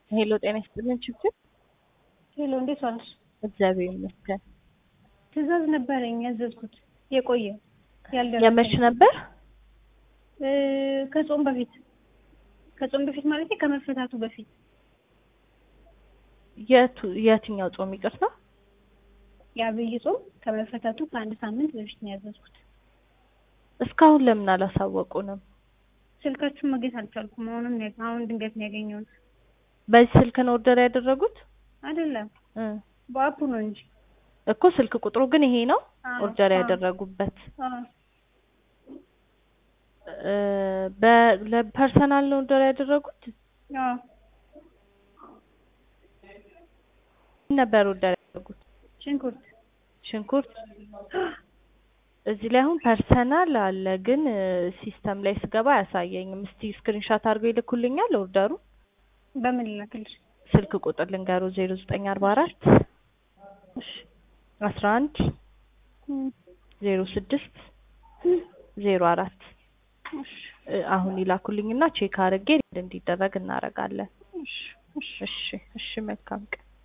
ሄሎ ጤና ይስጥልን ችግር ሄሎ እንዴት ዋልሽ? እግዚአብሔር ይመስገን። ትዕዛዝ ነበረኝ ያዘዝኩት የቆየ ያልደረሰኝ የመች ነበር? እ ከጾም በፊት ከጾም በፊት ማለት ከመፈታቱ በፊት የቱ የትኛው ጾም ይቅርታ? የአብይ ጾም ከመፈታቱ ከአንድ ሳምንት በፊት ነው ያዘዝኩት። እስካሁን ለምን አላሳወቁንም? ስልካችሁን ማግኘት አልቻልኩም። አሁንም ነው አሁን ድንገት ነው ያገኘሁት። በዚህ ስልክ ነው ኦርደር ያደረጉት? አይደለም እ በአፑ ነው እንጂ እኮ ስልክ ቁጥሩ ግን ይሄ ነው አዎ፣ ኦርደር አዎ። ያደረጉበት። አዎ እ በ- ለፐርሰናል ነው ኦርደር ያደረጉት? አዎ ምን ነበር ኦርደር ያደረጉት? ሽንኩርት ሽንኩርት እዚህ ላይ አሁን ፐርሰናል አለ፣ ግን ሲስተም ላይ ስገባ አያሳየኝም። እስቲ ስክሪንሻት አድርገው ይልኩልኛል ኦርደሩ። በምን ላክልሽ? ስልክ ቁጥር ልንገሩ ዜሮ ዘጠኝ አርባ አራት እሺ አስራ አንድ እም፣ ዜሮ ስድስት ዜሮ አራት እሺ አሁን ይላኩልኝና ቼክ አድርጌ እንዲደረግ እናደርጋለን። እሺ እሺ እሺ እሺ፣ መልካም ቀን